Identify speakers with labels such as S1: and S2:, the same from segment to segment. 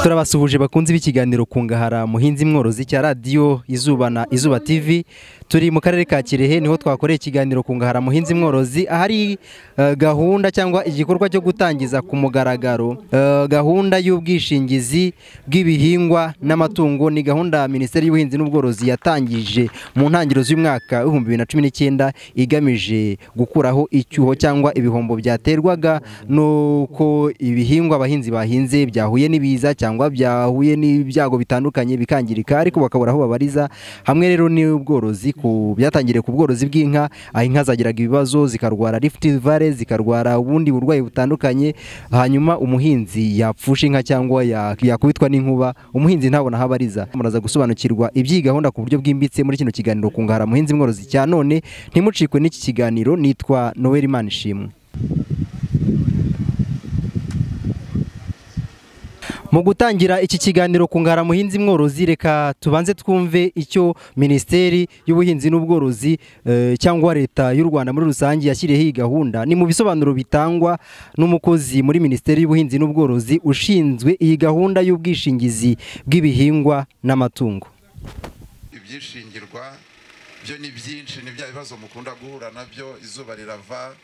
S1: turabasuhuje bakunze b'ikiganiro kungahara muhinzi mworozi cya radiyo izuba na izuba tv turi mu karere ka kirehe niho twakoreye ikiganiro kungahara muhinzi mworozi ahari eh, gahunda cyangwa igikorwa cyo gutangiza ku mugaragaro eh, gahunda y'ubwishingizi bw'ibihingwa n'amatungo ni gahunda minisiteri y'ubuhinzi n'ubworozi yatangije mu ntangiriro z'umwaka w'ibihumbi bibiri na cumi n'icyenda igamije gukuraho icyuho cyangwa ibihombo byaterwaga nuko ibihingwa abahinzi bahinze byahuye n'ibiza cyangwa byahuye n'ibyago bitandukanye bikangirika ariko bakabura aho babariza hamwe rero n'ubworozi ku byatangiriye ku bworozi bw'inka aho inka zagiraga ibibazo zikarwara rift valley zikarwara ubundi burwayi butandukanye hanyuma umuhinzi yapfusha inka cyangwa ya- yakubitwa n'inkuba umuhinzi ntabona aho abariza muraza gusobanukirwa iby'iyi gahunda ku buryo bwimbitse muri kino kiganiro kungahara muhinzi mworozi cya none ntimucikwe n'iki kiganiro nitwa noel manishimwe Mu gutangira iki kiganiro ku ngara muhinzi mworozi reka tubanze twumve icyo Minisiteri y'Ubuhinzi n'Ubworozi eh, cyangwa Leta y'u Rwanda muri rusange yashyiriyeho iyi gahunda ni mu bisobanuro bitangwa n'umukozi muri Minisiteri y'Ubuhinzi n'Ubworozi ushinzwe iyi gahunda y'ubwishingizi bw'ibihingwa n'amatungo.
S2: ibyishingirwa byo ni byinshi ni bya bibazo mukunda guhura nabyo izuba rirava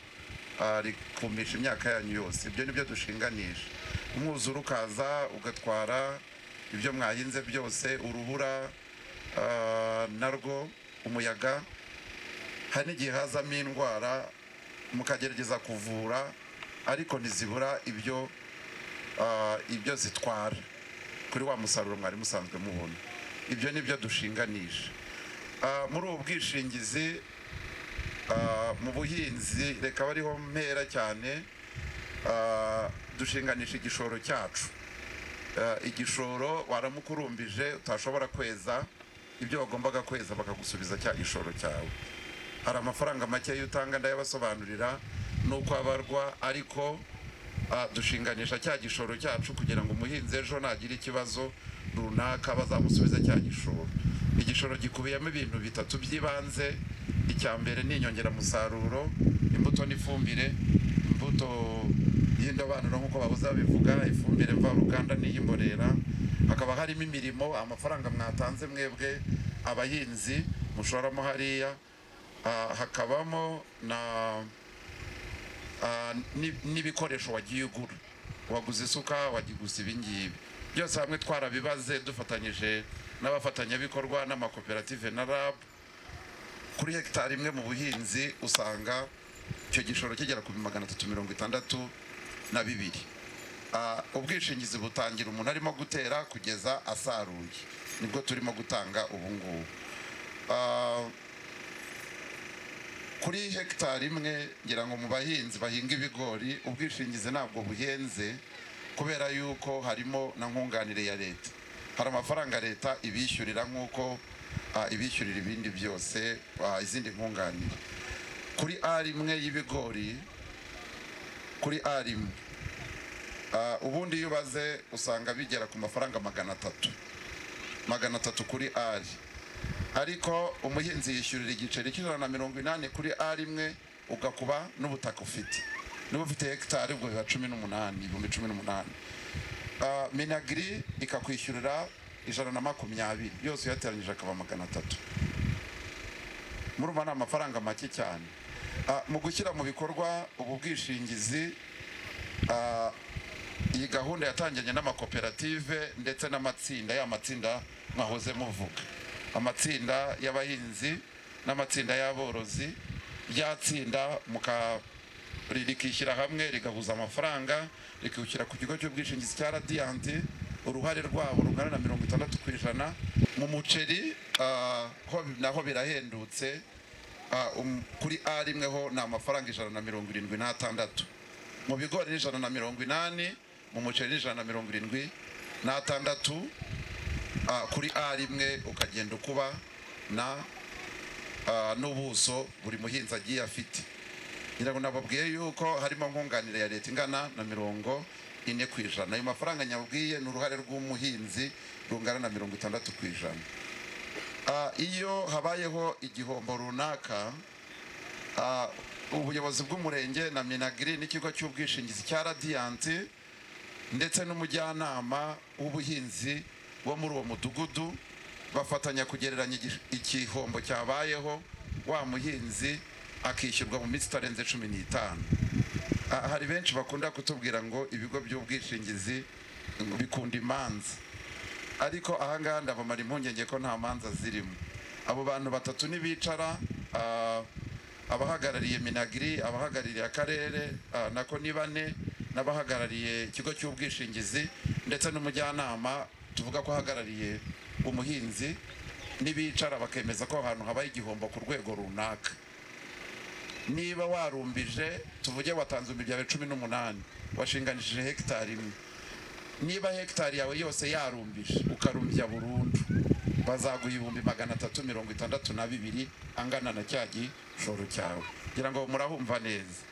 S2: ah, rikumisha imyaka yanyu yose ibyo ni byo dushinganisha umwuzure ukaza ugatwara ibyo mwahinze byose urubura ah, narwo umuyaga hari n'igihe hazamo indwara mukagerageza kuvura ariko ntizibura ibyo ah, ibyo zitwara kuri wa musaruro mwari musanzwe mubona ibyo ni byo dushinganisha Ah, muri ubu bwishingizi ah, mu buhinzi reka abe ariho mpera cyane ah, dushinganisha igishoro cyacu Ah, igishoro waramukurumbije utashobora kweza ibyo wagombaga kweza bakagusubiza cya gishoro cyawe hari amafaranga makeya utanga ndayabasobanurira nuko abarwa ariko ah, dushinganisha cya gishoro cyacu kugira ngo umuhinzi ejo nagira ikibazo runaka bazamusubiza cya gishoro igishoro gikubiyemo ibintu bitatu by'ibanze icya mbere ni inyongeramusaruro imbuto n'ifumbire imbuto y'indobanuro nk'uko babuze babivuga ifumbire mvaruganda n'iy'imborera hakaba harimo imirimo amafaranga mwatanze mwebwe abahinzi mushoramo hariya Ah, hakabamo na ah, ni- n'ibikoresho wagiye ugura waguze isuka wagiguze ibingibi byose hamwe twarabibaze dufatanyije n'abafatanyabikorwa n'amakoperative na rab kuri hegitari imwe mu buhinzi usanga icyo gishoro kigera ku magana atatu mirongo itandatu na bibiri Ah, ubwishingizi butangira umuntu arimo gutera kugeza asaruye nibwo turimo gutanga ubu ngubu Ah, kuri hegitari imwe ngira ngo mu bahinzi bahinga ibigori ubwishingizi ntabwo buhenze kubera yuko harimo na nkunganire ya leta hari amafaranga leta ibishyurira nk'uko ah, ibishyurira ibindi byose ah, izindi nkunganire kuri ari imwe y'ibigori kuri ari imwe Ah, ubundi iyo ubaze usanga bigera ku mafaranga magana atatu magana atatu kuri ari ariko umuhinzi yishyurira igiceri cy'ijana na mirongo inani kuri a rimwe ugakuba n'ubutaka ufite niba ufite hegitari ubwo biba cumi n'umunani ibihumbi cumi n'umunani Ah, minagiri ikakwishyurira ijana na makumyabiri yose uyateranyije akaba magana atatu murumva ni amafaranga make cyane Ah, mu gushyira mu bikorwa ubu bwishingizi ah, iyi gahunda yatangiranye n'amakoperative ndetse n'amatsinda ya matsinda mwahoze muvuga amatsinda y'abahinzi n'amatsinda y'aborozi rya tsinda muka ri- rikishyira hamwe rigahuza amafaranga rikiwushyira ku kigo cy'ubwishingizi cya radiyanti uruhare rwabo rungana na mirongo itandatu ku ijana mu muceri ah, ho naho birahendutse Ah, um- kuri a rimwe ho ni amafaranga ijana na mirongo irindwi n'atandatu mu bigori ni ijana na mirongo inani mu muceri ni ijana na mirongo irindwi n'atandatu Ah, kuri a rimwe ukagenda ukuba na ah, n'ubuso buri muhinzi agiye afite ngira ngo nababwiye yuko harimo nkunganire ya leta ingana na mirongo ine ku ijana ayo mafaranga nyabwiye ni uruhare rw'umuhinzi rungana na mirongo itandatu ku ijana Ah, iyo habayeho igihombo runaka ah, ubuyobozi bw'umurenge na minagiri n'ikigo cy'ubwishingizi cya radiyanti ndetse n'umujyanama w'ubuhinzi wo muri uwo mudugudu bafatanya kugereranya igi- igihombo cyabayeho wa muhinzi akishyurwa mu minsi itarenze cumi n'itanu Ah, hari benshi bakunda kutubwira ngo ibigo by'ubwishingizi ngo bikunda imanza ariko ahangaha ndabamara impungenge ko nta manza zirimo abo bantu batatu nibicara ah, abahagarariye minagiri abahagarariye akarere ah, nako ni bane n'abahagarariye ikigo cy'ubwishingizi ndetse n'umujyanama tuvuga ko ahagarariye umuhinzi nibicara bakemeza ko aho hantu habaye igihombo ku rwego runaka niba warumbije tuvuge watanze imiryango cumi n'umunani washinganishije hegitari imwe niba hegitari yawe yose yarumbije ukarumbya burundu bazaguha ibihumbi magana atatu mirongo itandatu na bibiri angana na cya gishoro cyawe ngira ngo murahumva neza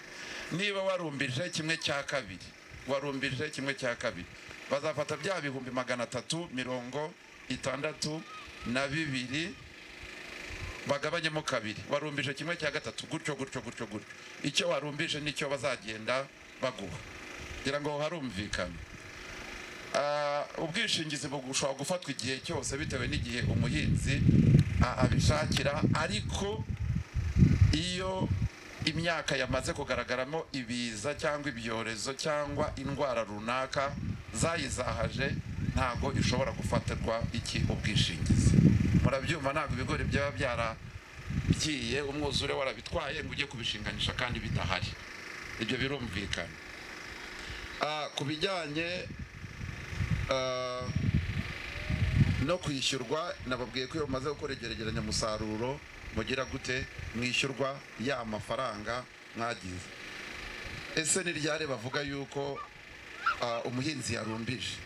S2: niba warumbije kimwe cya kabiri warumbije kimwe cya kabiri bazafata bya bihumbi magana atatu mirongo itandatu na bibiri bagabanyemo kabiri warumbije kimwe cya gatatu gutyo gutyo gutyo gutyo icyo warumbije nicyo bazagenda baguha ngira ngo harumvikana Ah, ubwishingizi bushobora gufatwa igihe cyose bitewe n'igihe umuhinzi ah, abishakira ariko iyo imyaka yamaze kugaragaramo ibiza cyangwa ibyorezo cyangwa indwara runaka zayizahaje ntabwo ishobora gufatirwa iki ubwishingizi murabyumva ntabwo ibigori byaba byaragiye umwuzure warabitwaye ngo ujye kubishinganisha kandi bidahari ibyo birumvikana Ah, ku bijyanye ah, no kwishyurwa nababwiye ko iyo mumaze gukora igeregeranya musaruro mugira gute mwishyurwa ya mafaranga mwagize ese ni ryari bavuga yuko ah, umuhinzi yarumbije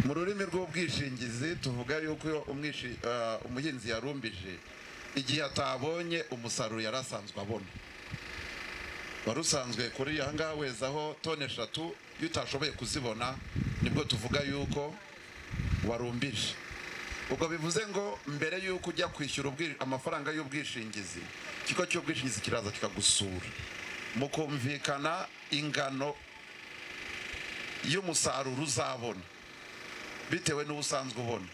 S2: mu rurimi rw'ubwishingizi tuvuga yuko iyo umwishi- ah, umuhinzi yarumbije igihe atabonye umusaruro yari asanzwe abona wari usanzwe kuri aha ngaha weza aho toni eshatu iyo utashoboye kuzibona nibwo tuvuga yuko warumbije ubwo bivuze ngo mbere y'uko ujya kwishyura ubwi- amafaranga y'ubwishingizi ikigo cy'ubwishingizi kiraza kikagusura mukumvikana ingano y'umusaruro uzabona bitewe n'uwo usanzwe ubona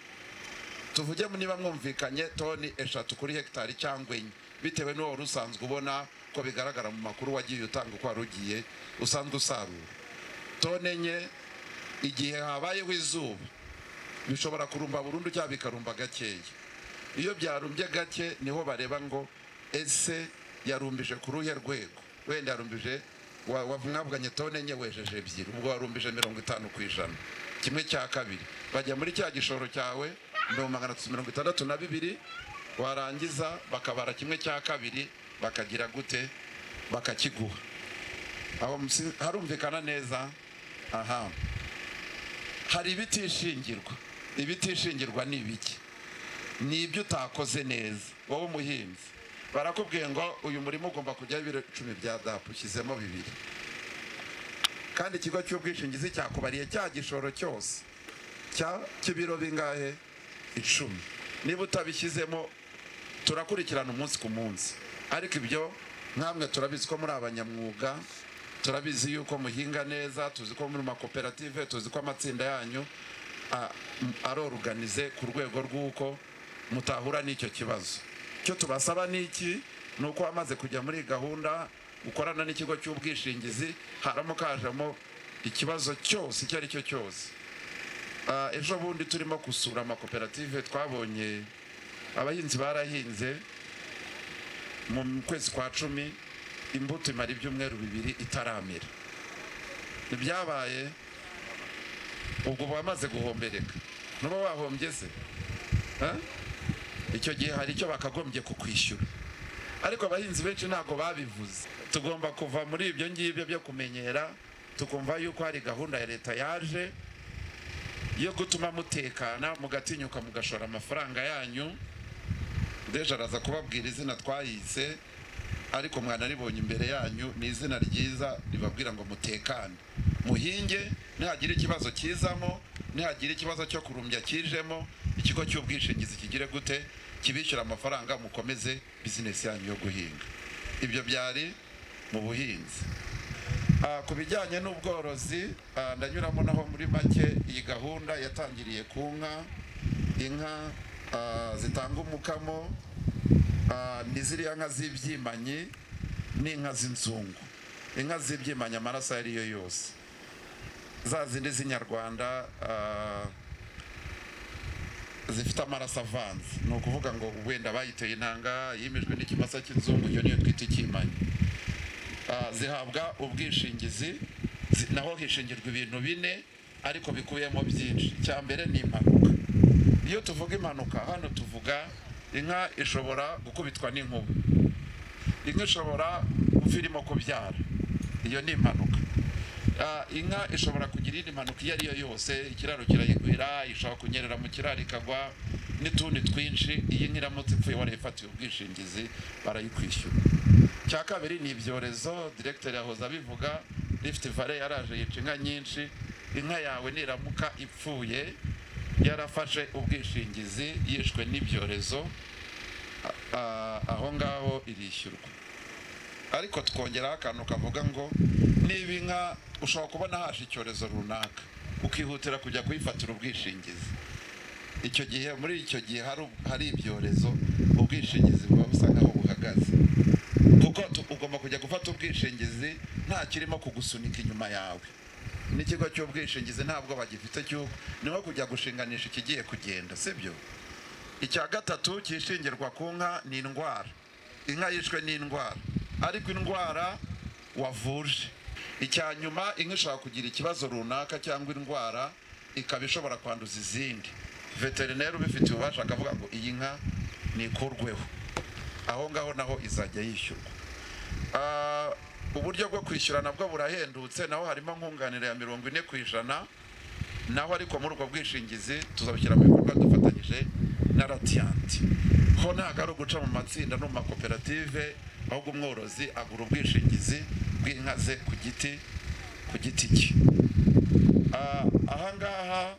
S2: tuvuge niba mwumvikanye toni eshatu kuri hegitari cyangwa enye bitewe n'uwo wari usanzwe ubona ko bigaragara mu makuru wagiye utanga uko wari ugiye usanzwe usarura toni enye igihe habayeho izuba bishobora kurumba burundu cyangwa bikarumba gakeya iyo byarumbye gake niho bareba ngo ese yarumbije ku ruhe rwego wenda yarumbije wa- wa- mwavuganye tone enye wejeje ebyiri ubwo warumbije mirongo itanu ku ijana kimwe cya kabiri bajya muri cya gishoro cyawe mirongo magana atatu mirongo itandatu na bibiri warangiza bakabara kimwe cya kabiri bakagira gute bakakiguha aho musi- harumvikana neza aha hari ibitishingirwa ibitishingirwa ni ibiki ni ibyo utakoze neza wowe umuhinzi barakubwiye ngo uyu murimo ugomba kujyaho ibiro icumi bya dapu ushyizemo bibiri kandi ikigo cy'ubwishingizi cyakubariye cya gishoro cyose cya k'ibiro bingahe icumi niba utabishyizemo turakurikirana umunsi ku munsi ariko ibyo nkamwe turabizi ko muri abanyamwuga turabizi yuko muhinga neza tuzi ko muri makoperative tuzi ko amatsinda yanyu a- m- aroruganize ku rwego rw'uko mutahura n'icyo kibazo icyo tubasaba ni iki ni uko wamaze kujya muri iyi gahunda ukorana n'ikigo cy'ubwishingizi haramuka hajemo ikibazo cyose icyo ari cyo cyose Ah, ejo bundi turimo gusura amakoperative twabonye abahinzi barahinze mu kwezi kwa cumi imbuto imara ibyumweru bibiri itaramera ibyabaye ubwo bamaze guhombereka nuba wahombye se Eh? icyo gihe hari icyo bakagombye kukwishyura ariko abahinzi benshi ntabwo babivuze tugomba kuva muri ibyo ngibyo byo kumenyera tukumva yuko hari gahunda ya leta yaje yo gutuma mutekana mugatinyuka mugashora amafaranga yanyu deje araza kubabwira izina twayise ariko mwanaribonye imbere yanyu ni izina ryiza ribabwira ngo mutekane muhinge nihagira ikibazo kizamo nihagira ikibazo cyo kurumbya kijemo ikigo cy'ubwishingizi kigire gute kibishyura amafaranga mukomeze bizinesi yanyu yo guhinga ibyo byari mu buhinzi Ah, ku bijyanye n'ubworozi ah, ndanyuramo naho muri make iyi gahunda yatangiriye ku nka inka ah, zitanga umukamo ah, ni ziriya nka z'ibyimanyi n'inka z'inzungu inka z'ibyimanyi amaraso ayo ari yo yose za zindi z'inyarwanda ah, zifite amaraso avanze ni ukuvuga ngo wenda bayiteye intanga yimijwe n'ikimasa cy'inzungu iyo niyo twita ikimanyi Ah, zihabwa ubwishingizi zi- naho hishingirwa ibintu bine ariko bikubiyemo byinshi icya mbere ni impanuka iyo tuvuga impanuka hano tuvuga inka ishobora gukubitwa n'inkuba inka ishobora kuva irimo kubyara iyo ni impanuka Ah, inka ishobora kugira indi mpanuka iyo ari yo yose ikiraro kirayigwira ishobora kunyerera mu kiraro ikagwa n'utundi twinshi iyi nka iramutse ipfuye warayifatiye ubwishingizi barayikwishyura cya kabiri ni ibyorezo diregiteri yahoze abivuga rifite vare yaraje yica inka nyinshi inka yawe niramuka ipfuye yarafashe ubwishingizi yishwe n'ibyorezo a- a- aho ngaho irishyurwa ariko tukongeraho akantu kavuga ngo niba inka ushobora kubona haje icyorezo runaka ukihutira kujya kuyifatira ubwishingizi icyo gihe muri icyo gihe hari- hari ibyorezo ubwishingizi buba busa nkaho buhagaze kuko tu- ugomba kujya gufata ubwishingizi nta kirimo kugusunika inyuma yawe n'ikigo cy'ubwishingizi ntabwo bagifite cy'uko niho kujya gushinganisha ikigiye kugenda sibyo icya gatatu cyishingirwa ku nka ni indwara inka yishwe n'indwara ariko indwara wavuje icya nyuma inka ishobora kugira ikibazo runaka cyangwa indwara ikaba ishobora kwanduza izindi veterineri ubifitiye ububasha akavuga ngo iyi nka nikurweho aho ngaho naho izajya yishyurwa Ah, uburyo bwo kwishyura nabwo burahendutse naho harimo nkunganire ya mirongo ine ku ijana naho ariko muri ubwo bwishingizi tuzabishyira mu bikorwa dufatanyije na radiyanti ho ntabwo ari uguca mu matsinda no mu makoperative ahubwo umworozi agura ubwishingizi bw'inka ze ku giti ku giti cye Ah, ahangaha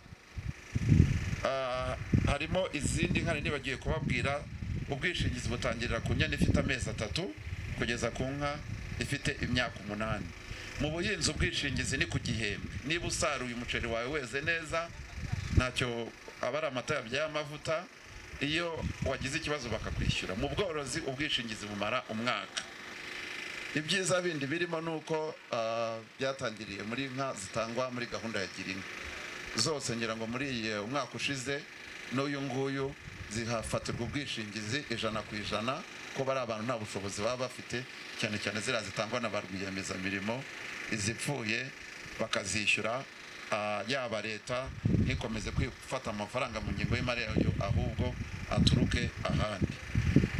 S2: Ah, harimo izindi nka nini bagiye kubabwira ubwishingizi butangirira ku nyana ifite amezi atatu kugeza ku nka ifite imyaka umunani mu buhinzi ubwishingizi ni ku gihembwe niba usaruye umuceri wawe weze neza ntacyo aba ari amata yabyaye amavuta iyo wagize ikibazo bakakwishyura mu bworozi ubwishingizi bumara umwaka ibyiza bindi birimo ni uko ah, byatangiriye muri nka zitangwa muri gahunda ya gira inka zose ngira ngo muri iyi umwaka ushize n'uyu nguyu zihafatirwa ubwishingizi ijana ku ijana ko bari abantu nta bushobozi baba bafite cyane cyane ziriya zitangwa na ba rwiyemezamirimo izipfuye bakazishyura ah, yaba leta ntikomeze kwifata amafaranga mu ngingo y'imari yayo ahubwo aturuke ahandi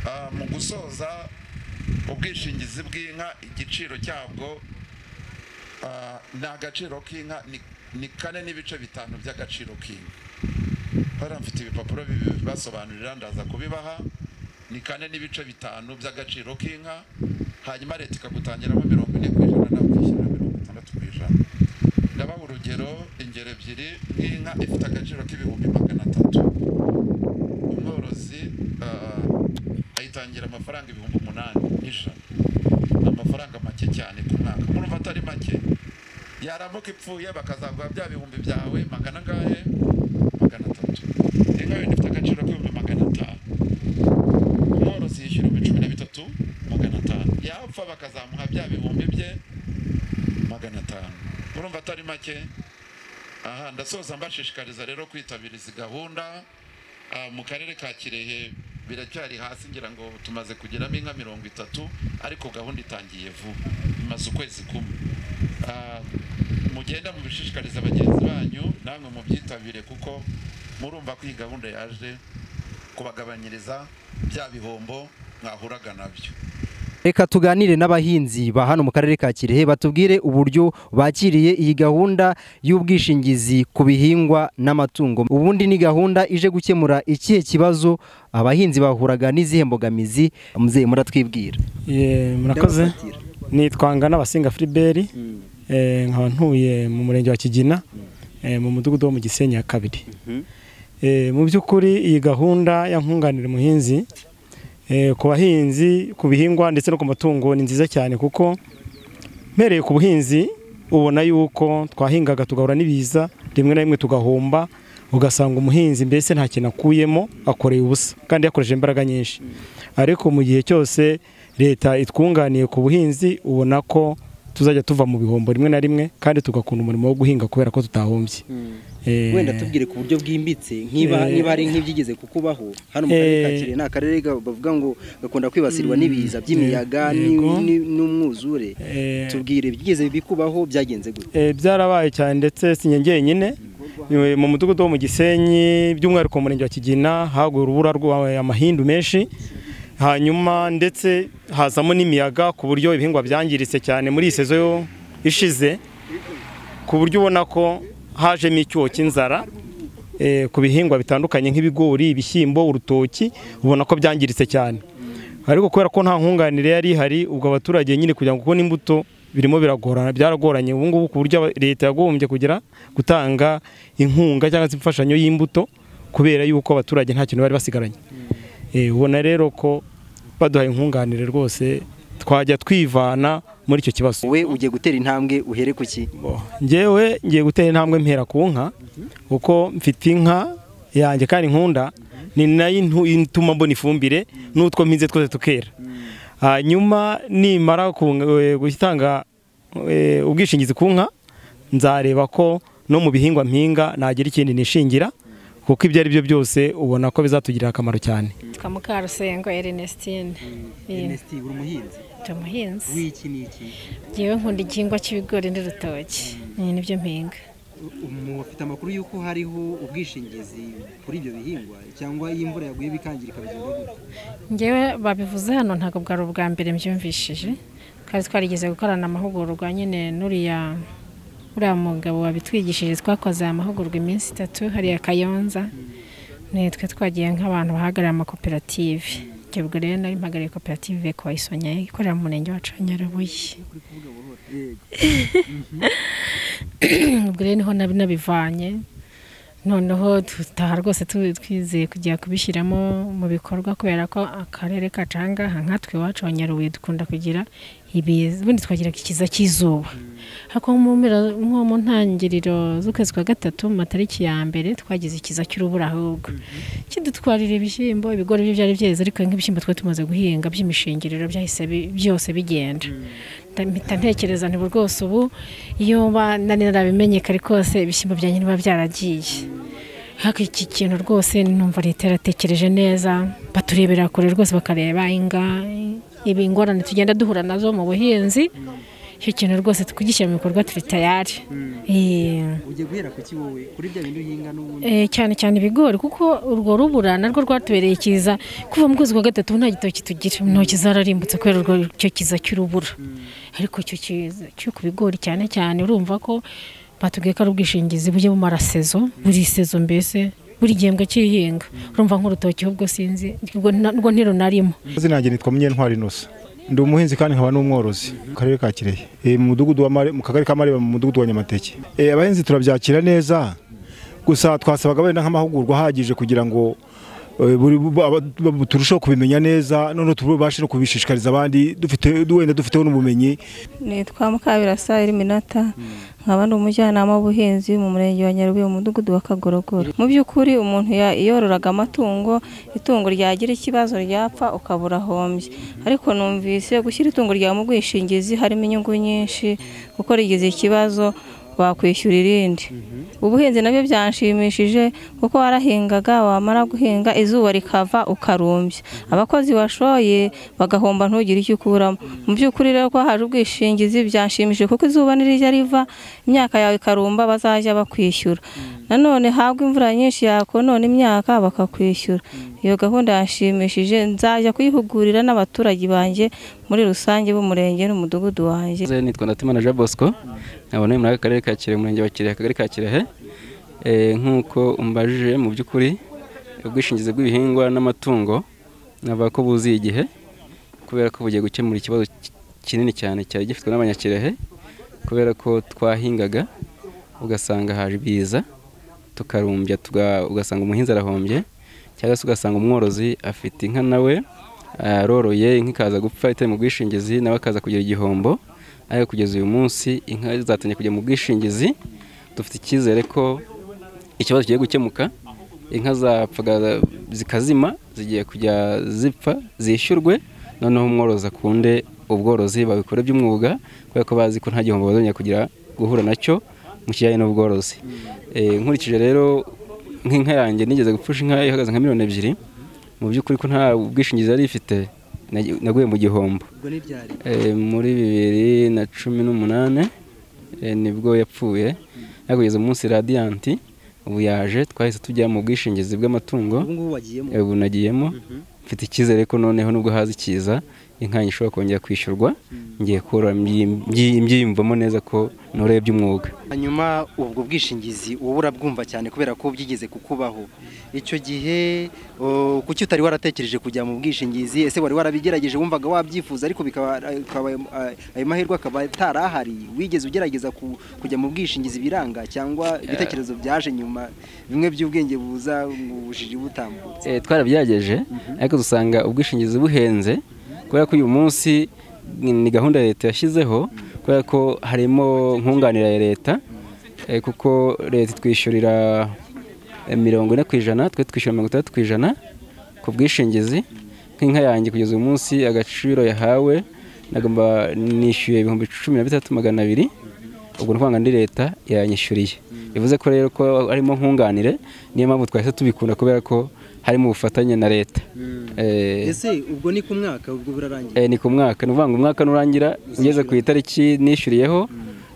S2: Ah, mu gusoza ubwishingizi bw'inka igiciro cyabwo Ah, ni agaciro k'inka ni- ni kane n'ibice bitanu by'agaciro k'inka hariya mfite ibipapuro bibi- bibasobanurira ndaza kubibaha ni kane n'ibice bitanu by'agaciro k'inka hanyuma leta ikagutangiramo mirongo ine ku ijana nawe ukishyura mirongo itandatu ku ijana ndabaha urugero ingero ebyiri nk'inka ifite agaciro k'ibihumbi magana atatu umworozi ah, ayitangira amafaranga ibihumbi umunani n'ijana ni amafaranga make cyane ku mwaka murumva atari make yaramuka ipfuye bakazaguha bya bihumbi byawe magana angahe magana atatu inka wenda ifite agaciro k'ibihumbi magana atanu umworozi yishyura ibihumbi cumi na bitatu magana atanu yapfa bakazamuha bya bihumbi bye magana atanu murumva atari make aha ndasoza mbashishikariza rero kwitabira izi gahunda Ah, mu karere ka kirehe biracyari hasi ngira ngo tumaze kugeramo inka mirongo itatu ariko gahunda itangiye vuba imaze ukwezi kumwe Ah, mugenda mubishishikariza bagenzi banyu namwe mubyitabire kuko murumva ko iyi gahunda yaje kubagabanyiriza bya bihombo mwahuraga nabyo
S1: reka tuganire n'abahinzi ba hano mu karere ka kirehe batubwire uburyo bakiriye iyi gahunda y'ubwishingizi ku bihingwa n'amatungo ubundi ni gahunda ije gukemura ikihe kibazo abahinzi bahuraga n'izihe mbogamizi muzehe muratwibwira
S3: Ye, murakoze nitwanga n'abasinga filiberi nkaba ntuye mu murenge wa kigina eh, mu mudugudu wo mu gisenyi ya kabiri Eh, mu by'ukuri iyi gahunda ya nkunganira umuhinzi eh, ku bahinzi ku bihingwa ndetse no ku matungo ni nziza cyane kuko mpereye ku buhinzi ubona yuko twahingaga tugahura n'ibiza rimwe na rimwe tugahomba ugasanga umuhinzi mbese nta kintu akuyemo akoreye ubusa kandi yakoresheje imbaraga nyinshi ariko mu gihe cyose leta itwunganiye ku buhinzi ubona ko tuzajya tuva mu bihombo rimwe na rimwe kandi tugakunda umurimo wo guhinga kubera ko tutahombye Eh,
S1: wenda tubwire ku buryo bwimbitse niba
S3: Eh.
S1: niba ari nk'ibyigeze kukubaho hano mu karere ka
S3: Eh.
S1: kirehe ni akarere ga- bavuga ngo gakunda kwibasirwa n'ibiza by'imiyaga ni-
S3: Yego.
S1: ni- n'umwuzure
S3: eh,
S1: tubwire ibigeze bikubaho byagenze gute
S3: Eh, byarabaye cyane ndetse si njye njyenyine Eh, mu mudugudu wo mu gisenyi by'umwihariko mu murenge wa kigina haguye urubura rwabaye amahindu menshi hanyuma ndetse hazamo n'imiyaga ku buryo ibihingwa byangiritse cyane muri iyi sezo yo ishize ku buryo ubona ko hajemo icyuho cy'inzara eh, ku bihingwa bitandukanye nk'ibigori ibishyimbo urutoki ubona ko byangiritse cyane ariko kubera ko nta nkunganire yari ihari ubwo abaturage nyine kugira ngo kubona imbuto birimo biragorana byaragoranye ubu ngubu ku buryo aba- leta yagombye kugira gutanga inkunga cyangwa se imfashanyo y'imbuto kubera yuko abaturage nta kintu bari basigaranye Eh, ubona rero ko baduhaye inkunganire rwose twajya twivana muri icyo kibazo
S1: wowe ugiye gutera intambwe uhere ku ki
S3: Bo, njyewe ngiye gutera intambwe mpera ku nka kuko mfite inka yanjye kandi nkunda ni nayo intu- ituma mbona ifumbire n'utwo mpinze twose tukera hanyuma nimara ku- eh, gutanga eh, ubwishingizi ku nka nzareba ko no mu bihingwa mpinga nagira ikindi nishingira kuko ibyo ari byo byose ubona ko bizatugirira akamaro cyane
S4: Twa Mukarusengo Ernestine. Iyi,
S1: uri umuhinzi
S4: Ndi umuhinzi.
S1: w'iki n'iki
S4: Ngewe nkunda igihingwa cy'ibigori n'urutoki. Iyi ni byo mpinga.
S1: mufite amakuru y'uko hariho ubwishingizi kuri ibyo bihingwa cyangwa iyo imvura yaguye bikangirika bigenda gute
S4: Ngewe babivuze hano ntabwo bwari ubwa mbere mbyumvishije. Twari twarigeze gukorana amahugurwa nyine n'uriya uriya mugabo wabitwigishije twakoze aya mahugurwa iminsi itatu hariya Kayonza. Nitwe twagiye nk'abantu bahagarariye amakoperative. Ibyo bwo rero nari mpagariye koperative Kwayisonya ikorera mu murenge wacu wa Nyarubuye. ubwo rero niho nabi nabivanye noneho dutaha rwose tu- twizeye kujya kubishyiramo mu bikorwa kubera ko akarere kacu aha ngaha nkatwe iwacu wa Nyarubuye dukunda kugira ibiza ubundi twagira ikiza cy'izuba ariko nko mu mpera- nko mu ntangiriro z'ukwezi kwa gatatu mu matariki ya mbere twagize ikiza cy'urubura ahubwo kidutwarira ibishyimbo ibigori byo byari byeze ariko nk'ibishyimbo twari tumaze guhinga by'imishingiriro byahise bi- byose bigenda Nda- mpita ntekereza nti "Bu- rwose ubu iyo mba nari narabimenye kare kose ibishyimbo byanjye niba byaragiye ariko iki kintu rwose numva leta yaratekereje neza baturebera kure rwose bakareba inga ibi ingorane tugenda duhura nazo mu buhinzi icyo kintu rwose tukugishyira mu bikorwa turi tayari Eh.
S1: ugiye guhera ku ki wowe kuri bya bintu uhinga n'ubundi
S4: Eh, cyane cyane ibigori kuko urwo rubura narwo rwatubereye kiza kuva mu kwezi kwa gatatu ubu nta gitoki tugira intoki zararimbutse kubera urwo icyo kiza cy'urubura ariko icyo kiza cyo ku bigori cyane cyane urumva ko batubwiye ko ari ubwishingizi bujya bumara sezo buri sezo mbese buri gihembwe cy'ihinga urumva nk'urutoki ubwo sinzi ubwo na- ubwo ntirunarimo
S5: izina ryanjye nitwa munyentwari inosa ndi umuhinzi kandi nkaba n'umworozi mu karere ka kirehe Eh, mu mudugudu wa Mare- mu kagari ka mareba mu mudugudu wa nyamateke Eh, abahinzi turabyakira neza gusa twasabaga wenda nk'amahugurwa ahagije kugira ngo eh, buri- bu- aba- bu- turusheho kubimenya neza noneho tubashe no kubishishikariza abandi dufite wenda dufiteho n'ubumenyi
S6: nitwa mukabirasa eliminata nkaba ndi umujyanama w'ubuhinzi mu murenge wa nyarubuye mu mudugudu wa kagorogoro mu by'ukuri umuntu ya- yororaga amatungo itungo ryagira ikibazo ryapfa ukabura ahombye ariko numvise gushyira itungo ryawe mu bwishingizi harimo inyungu nyinshi kuko rigize ikibazo wakwishyura irindi ubuhinzi nabyo byanshimishije kuko warahingaga wamara guhinga izuba rikava ukarumbya abakozi washoye bagahomba ntugire icyo ukuramo mu by'ukuri rero ko haje ubwishingizi byanshimishije kuko izuba nirijya riva imyaka yawe ikarumba bazajya bakwishyura nanone habwa imvura nyinshi yakonona imyaka bakakwishyura iyo gahunda yanshimishije nzajya kuyihugurira n'abaturage banjye muri rusange b'umurenge n'umudugudu wanjye
S7: Nze nitwa Ndatimana Jean Bosco nkaba nari muri aka karere ka Kirehe umurenge wa Kirehe akagari ka Kirehe Eh, nk'uko umbajije mu by'ukuri ubwishingizi bw'ibihingwa n'amatungo navuga ko buzuye igihe kubera ko bugiye gukemura ikibazo ki- kinini cyane cyari gifitwe n'abanyakirehe kubera ko twahingaga ugasanga haje ibiza tukarumbya tuga- ugasanga umuhinzi arahombye cyangwa se ugasanga umworozi afite inka nawe aroroye inka ikaza gupfa itari mu bwishingizi nawe akaza kugira igihombo ariko kugeza uyu munsi inka zatangiye kujya mu bwishingizi dufite icyizere ko ikibazo kigiye gukemuka inka zapfaga zikazima zigiye kujya zipfa zishyurwe noneho umworozi akunde ubworozi babikore by'umwuga kubera ko bazi ko nta gihombo bazongera kugira guhura nacyo mu kijyanye n'ubworozi Eh, nkurikije rero nk'inka yanjye nigeze gupfusha inka ihagaze nka miliyoni ebyiri mu by'ukuri ko nta bwishingizi yari ifite nagi- naguye mu gihombo Eh, muri bibiri na cumi n'umunani eh, nibwo yapfuye ariko kugeza umunsi radiyanti ubu yaje twahise tujya mu bwishingizi bw'amatungo
S1: ubu ngubu wagiyemo
S7: ubu nagiyemo mfite icyizere ko noneho nubwo haza ikiza inka yanjye ishobora kongera kwishyurwa ngiye kurora mbyiyim- mbyiyim- mbyiyumvamo neza ko noreye by'umwuga
S1: hanyuma ubwo bwishingizi uba urabwumva cyane kubera ko byigeze kukubaho icyo gihe o, kuki utari waratekereje kujya mu bwishingizi ese wari warabigerageje wumvaga wabyifuza ariko bikaba akaba- ayo mahirwe akaba atari ahari wigeze ugerageza ku- kujya mu bwishingizi biranga cyangwa ibitekerezo byaje nyuma bimwe by'ubwenge buza mu bujiji butambutse
S7: Eh, twarabyageje ariko dusanga ubwishingizi buhenze kubera ko uyu munsi ni- ni gahunda leta yashyizeho kubera ko harimo nkunganira ya leta eh, kuko leta itwishyurira eh, mirongo ine ku ijana twe twishyura mirongo itandatu ku ijana ku bwishingizi nk'inka yanjye kugeza uyu munsi agaciro yahawe nagomba nishyuye ibihumbi cumi na bitatu magana abiri ubwo ni ukuvuga ngo ndi leta yanyishyuriye bivuze ko rero ko harimo nkunganire niyo mpamvu twahise tubikunda kubera ko harimo ubufatanye na leta Eh,
S1: ese ubwo ni ku mwaka ubwo burarangiye
S7: eh, ni ku mwaka ni ukuvuga ngo umwaka nurangira ugeze ku itariki nishyuriyeho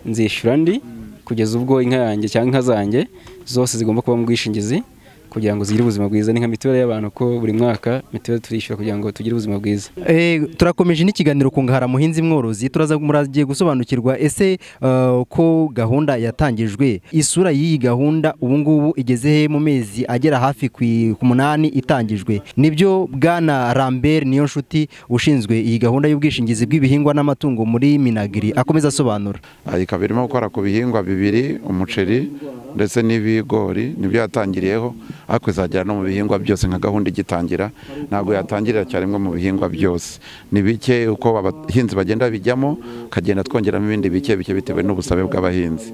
S7: nzishyura ndi kugeza ubwo inka yanjye cyangwa inka zanjye zose zigomba kuba mu bwishingizi kugira ngo zigire ubuzima bwiza ni nka mituweli y'abantu ko buri mwaka mituweli turishyura kugira ngo tugire ubuzima bwiza
S1: Eh, turakomeje n'ikiganiro ku ngahara muhinzi mworozi turaza muragiye gusobanukirwa ese eh, ko gahunda yatangijwe isura y'iyi gahunda ubu ngubu igeze he mu mezi agera hafi ku i- ku munani itangijwe nibyo bwana Lambert niyo nshuti ushinzwe iyi gahunda y'ubwishingizi bw'ibihingwa n'amatungo muri Minagri akomeza asobanura
S2: Aha ikaba irimo gukora ku bihingwa bibiri umuceri ndetse n'ibigori nibyo yatangiriyeho ariko izagera no mu bihingwa byose nka gahunda igitangira ntabwo yatangirira cyane rimwe mu bihingwa byose ni bike uko abahinzi bagenda bijyamo ukagenda twongeramo ibindi bike bike bitewe n'ubusabe bw'abahinzi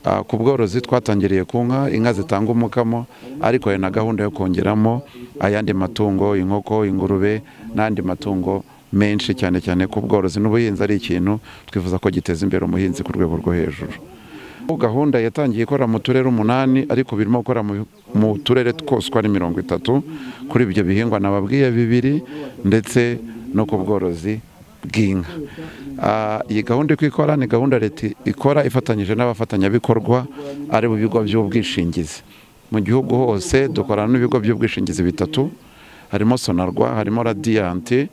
S2: Ah, ku bworozi twatangiriye ku nka inka zitanga umukamo ariko hari na gahunda yo kongeramo ayandi matungo inkoko ingurube n'andi matungo menshi cyane cyane ku bworozi n'ubuhinzi ari ikintu twifuza ko giteza imbere umuhinzi ku rwego rwo hejuru Ubu gahunda yatangiye ikora mu turere umunani ariko birimo gukora mu- mu turere twose uko ari mirongo itatu kuri ibyo bihingwa nababwiye bibiri ndetse no ku bworozi bw'inka Ah, iyi gahunda uko ikora ni gahunda leta ikora ifatanyije n'abafatanyabikorwa ari bo bigo by'ubwishingizi mu gihugu hose dukorana n'ibigo by'ubwishingizi bitatu harimo sonarwa harimo radiyanti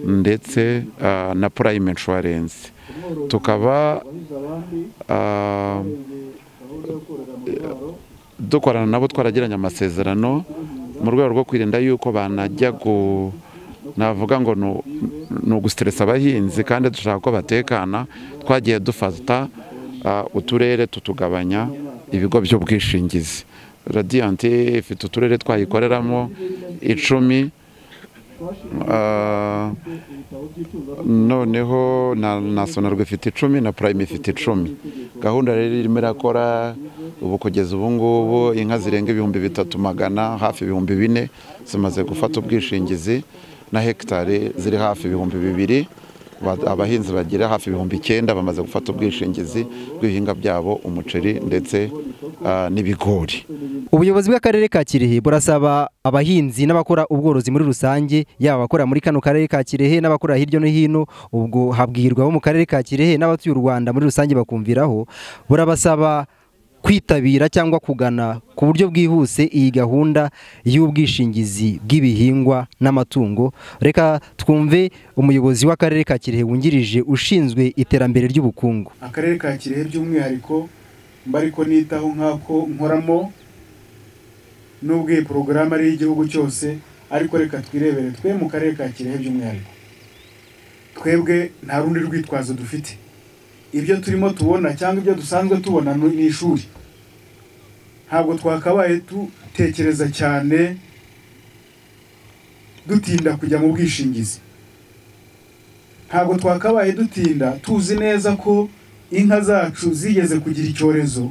S2: ndetse ah, na purayime inshuwarensi tukaba ah, dukorana nabo twaragiranye amasezerano mu rwego rwo kwirinda yuko banajya gu navuga ngo nu- ni ugusitiresa abahinzi kandi dushaka ko batekana twagiye dufata ah, uturere tutugabanya ibigo by'ubwishingizi radiyanti ifite uturere twayikoreramo icumi Ah, noneho na na sonarwa ifite icumi na purayime ifite icumi gahunda rero irimo irakora ubu kugeza ubu ngubu inka zirenga ibihumbi bitatu magana hafi ibihumbi bine zimaze gufata ubwishingizi na hegitari ziri hafi ibihumbi bibiri Ba- abahinzi bagira hafi ibihumbi icyenda bamaze gufata ubwishingizi bw'ibihingwa byabo umuceri ndetse ah, n'ibigori
S1: Ubuyobozi bw'akarere ka Kirehe burasaba abahinzi n'abakora ubworozi muri rusange yaba abakora muri kano karere ka Kirehe n'abakora hirya no hino ubwo habwirwa bo mu karere ka Kirehe n'abatuye u Rwanda muri rusange bakumviraho burabasaba kwitabira cyangwa kugana ku buryo bwihuse iyi gahunda y'ubwishingizi bw'ibihingwa n'amatungo reka twumve umuyobozi w'akarere ka kirehe wungirije ushinzwe iterambere ry'ubukungu
S8: akarere ka kirehe by'umwihariko mba ariko nitaho nk'ako nkoramo n'ubwo iyi porogaramu ari iy'igihugu cyose ariko reka twirebere twe mu karere ka kirehe by'umwihariko twebwe nta rundi rwitwazo dufite ibyo turimo tubona cyangwa ibyo dusanzwe tubona ni ishuri ntabwo twakabaye dutekereza cyane dutinda kujya mu bwishingizi ntabwo twakabaye dutinda tuzi neza ko inka zacu zigeze kugira icyorezo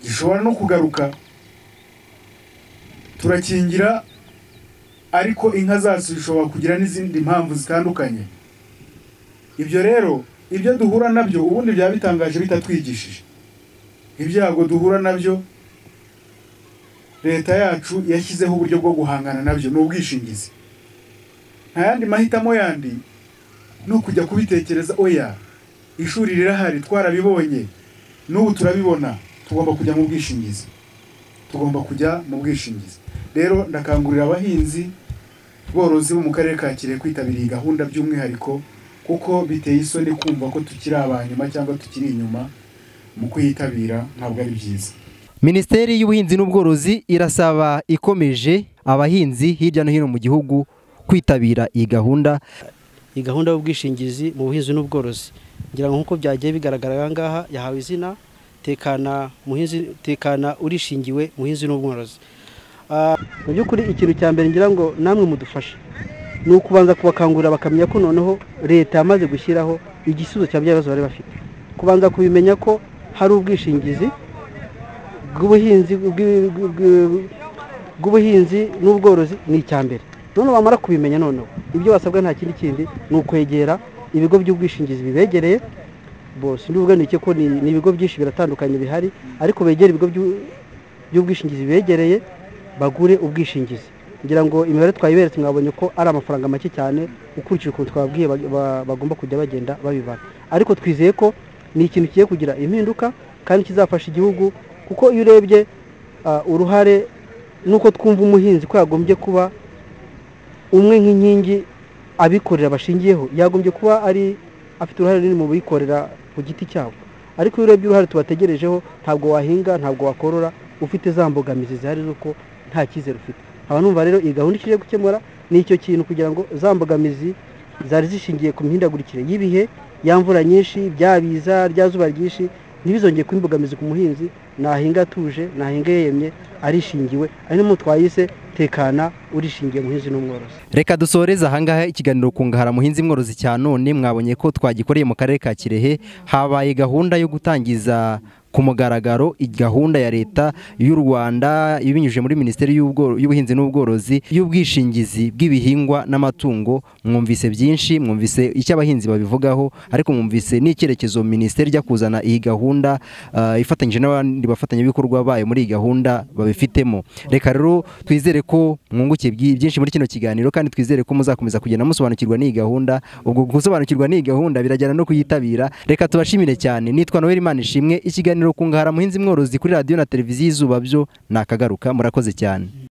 S8: gishobora no kugaruka turakingira ariko inka zacu zishobora kugira n'izindi mpamvu zitandukanye ibyo rero ibyo duhura nabyo ubundi byaba bitangaje bitatwigishije ibyago duhura nabyo leta yacu yashyizeho uburyo bwo guhangana nabyo ni ubwishingizi nta yandi mahitamo yandi no kujya kubitekereza oya ishuri rirahari twarabibonye n'ubu turabibona tugomba kujya mu bwishingizi tugomba kujya mu bwishingizi rero ndakangurira abahinzi borozi bo mu karere ka kirehe kwitabira iyi gahunda by'umwihariko kuko biteye isoni kumva ko tukiri abanyuma cyangwa tukiri inyuma mu kuyitabira ntabwo ari byiza
S1: minisiteri y'ubuhinzi n'ubworozi irasaba ikomeje abahinzi hirya no hino mu gihugu kwitabira iyi gahunda
S7: iyi gahunda y'ubwishingizi mu buhinzi n'ubworozi ngira ngo nk'uko byagiye bigaragara aha ngaha yahawe izina tekana muhinzi tekana urishingiwe muhinzi n'ubworozi Ah, mu by'ukuri ikintu cya mbere ngira ngo namwe mudufashe ni ukubanza kubakangurira bakamenya ko noneho leta yamaze gushyiraho igisubizo cya bya bibazo bari bafite kubanza kubimenya ko hari ubwishingizi bw'ubuhinzi bw'i- bw'i- bw'i- bw'ubuhinzi n'ubworozi ni icya mbere noneho bamara kubimenya noneho ibyo basabwa nta kindi kindi ni ukwegera ibigo by'ubwishingizi bibegereye bo sindivuga ni iki ko ni ni ibigo byinshi biratandukanye bihari ariko begere ibigo by'u- by'ubwishingizi bibegereye bagure ubwishingizi ngira ngo imibare twayiberetse mwabonye ko ari amafaranga make cyane ukurikije ukuntu twababwiye bag- ba- bagomba kujya bagenda babibara ariko twizeye ko ni ikintu kigiye kugira impinduka kandi kizafasha igihugu kuko iyo urebye ah, uruhare nuko twumva umuhinzi ko yagombye kuba umwe nk'inkingi abikorera bashingiyeho yagombye kuba ari afite uruhare runini mu bikorera ku giti cyabo ariko iyo urebye uruhare tubategerejeho ntabwo wahinga ntabwo wakorora ufite za mbogamizi zihari z'uko nta cyizere ufite haba numva rero iyi gahunda ikije gukemura ni icyo kintu kugira ngo za mbogamizi zari zishingiye ku mihindagurikire y'ibihe ya mvura nyinshi bya biza rya zuba ryinshi ntibizongeye kuba imbogamizi ku muhinzi nahinga atuje nahinga yemye arishingiwe ari n'umuntu twayise tekana urishingiye muhinzi n'umworozi
S1: reka dusoreze ahangaha ikiganiro kungahara muhinzi mworozi cya none mwabonye ko twagikoreye mu karere ka kirehe habaye gahunda yo gutangiza ku mugaragaro i- gahunda ya leta y'u rwanda ibinyujije muri minisiteri y'ubworo- y'ubuhinzi n'ubworozi y'ubwishingizi bw'ibihingwa n'amatungo mwumvise byinshi mwumvise icyo abahinzi babivugaho ariko mwumvise n'icyerekezo minisiteri ijya kuzana iyi gahunda ah, ifatanyije n'abandi bafatanyabikorwa bayo muri iyi gahunda babifitemo reka rero twizere ko mwungukiye byi- byinshi muri kino kiganiro kandi twizere ko muzakomeza kugenda musobanukirwa n'iyi gahunda ubwo gusobanukirwa n'iyi gahunda birajyana no kuyitabira reka tubashimire cyane nitwa noel imana ishimwe ikiganiro kungahara muhinzi mworozi kuri radiyo na televiziyo izuba byo nakagaruka murakoze cyane